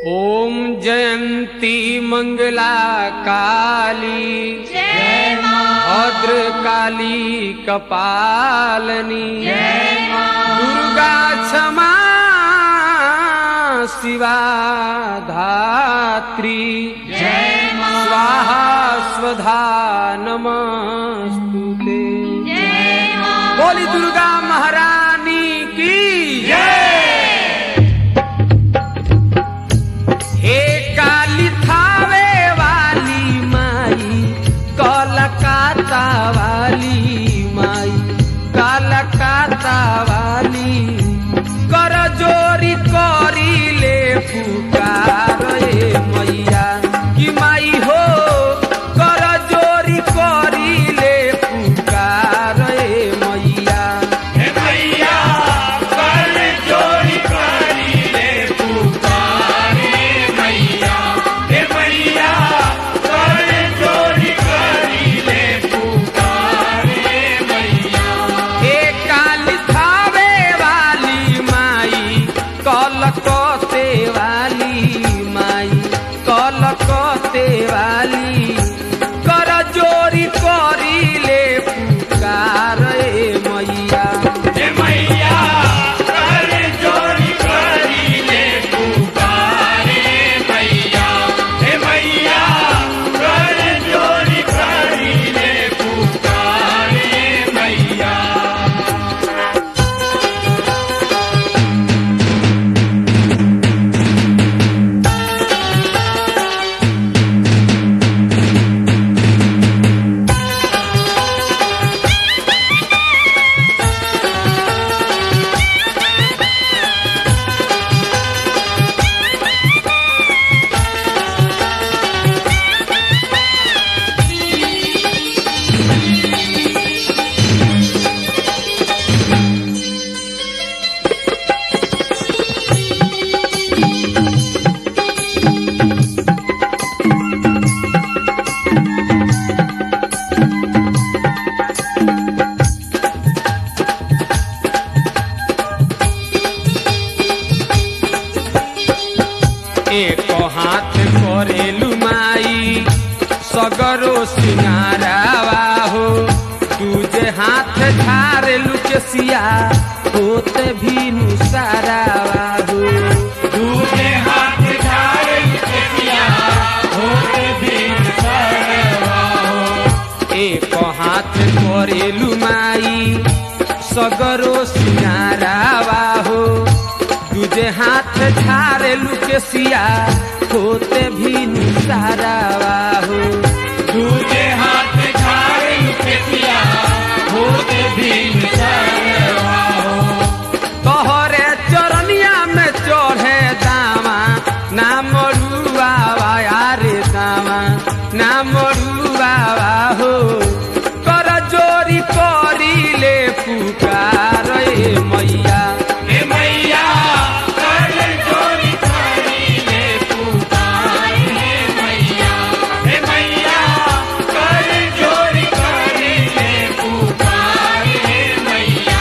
ॐ जयन्ती मङ्गला काली जय माँ भद्रकाली कपालनी जय माँ दुर्गा क्षमा शिवा धात्री जय माँ स्वाहा स्वधा नमस्तुते जय माँ बोली दुर्गा महारानी की हे काली थावे वाली माई कलकत्ता वाली माई कलकत्ता वाली कर जोरी करी ले पुकार ए मैया कि माई हो कर जोरी करी ले पुकार ए मैया हे मैया कर जोड़ी करी ले पुकारे मैया हे मैया कर जोड़ी करी ले पुकारे मैया हे काली थावे वाली माई कलकते वाली माई कलकते वाली कर जोरी करी ले पुकार ए मैया हे मैया कर जोड़ी करी ले पुकारे मैया हे मैया कर जोड़ी करी ले पुकारे मैया एक हाथ करेलु माई सगरो सिंगारावा हो दूजे हाथ झारेलु केसिया होते भी नुसारावा हो दूसरे हाथ झाड़ केसिया होते दिन सरवा हो एक हाथ करेलु माई सगरो सिंगारावा हो दूजे हाथ झारेलु केसिया होते भी नुसारावा हो दूसरे हाथ झाड़ केसिया होते दिन सरवा हो तोहरे चरनिया में चढ़े दामा ना मरुआवा यारे दामा ना मरुआवा हो कर जोरी करी ले पुकार ए मैया हे मैया कर जोड़ी करी ले पुकारे मैया हे मैया कर जोड़ी करी ले पुकारे मैया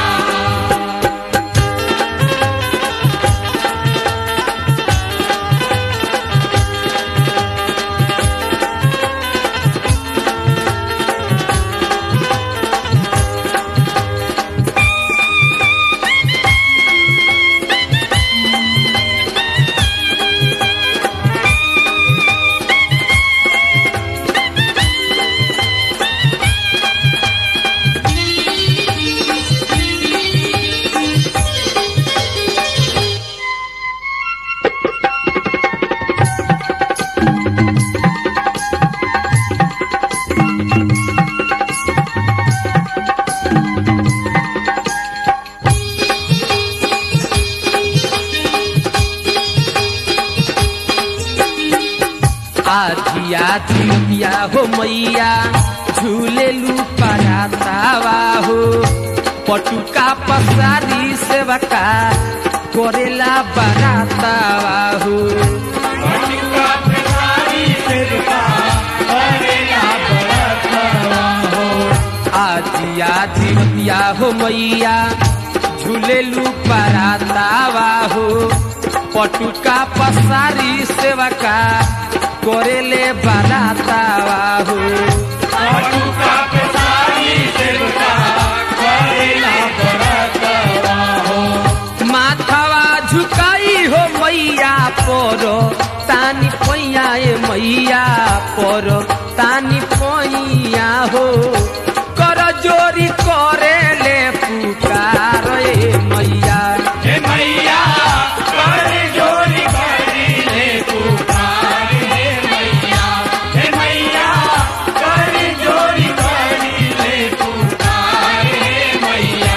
आधिया झुलिया हो मैया झूले लू परातावा हो पटुका पसारी सेवका करेला बरातावा हो मटिका प्रसारी सिरका करेला बरतवा हो आजिया झिमतिया हो मैया झूले लू परातावा हो पटुका पसारी सेवा का करेले बारातावा हो पटुका पेशारी सेवका करेला बरतवा हो माथावा झुकाई हो मैया पर तानी पैया ए मैया पर तानी पैया हो कर जोरी करेले पुकार ए मैया हे मैया कर जोरी करी ले पुकार हे मैया हे मैया कर जोरी करी ले पुकार हे मैया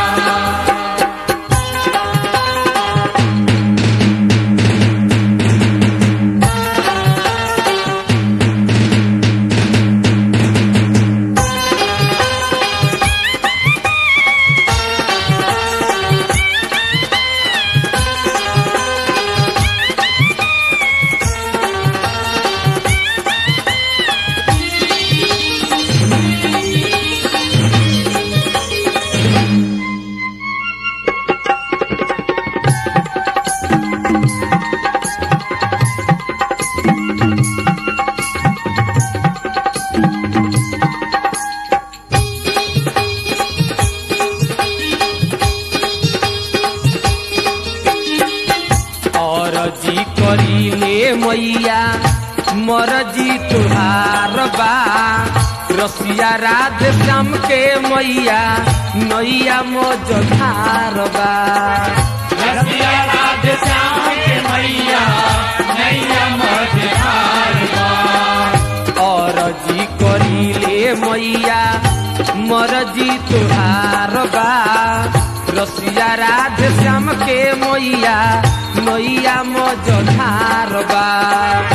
और जी करीले मैया मरजी तुहार बा रसिया राधे श्याम के मैया नैया मोजधार बा रसिया राधे श्याम के मैया नैया मझधार बा और जी करीले मैया मरजी तुहार बा रसिया राधे श्याम के मैया नैया मोजधार बा